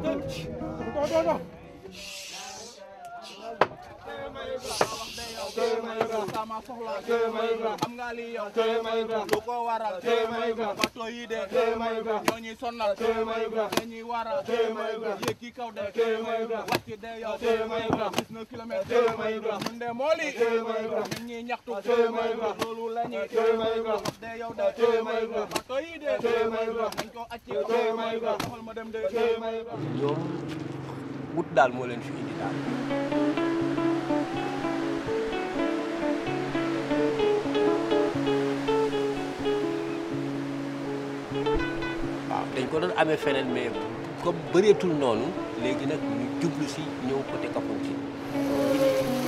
sama soxla xam nga li yow lu ko waral bato yi de ñoo ñuy sonal dañuy waral yéeg ki kaw de wàcc de yow gis na kilomètre ñun de mooli ñun ñuy ñaxtu loolu la ñuy wax de yow de bato yi de dañ ko acci doxal ma dem de ñoom wut daal moo leen fi indi daal waaw dañ ko doon amee feneen mais comme bëreetul noonu léegi nag ñu jublu si ñëw côté Kafountine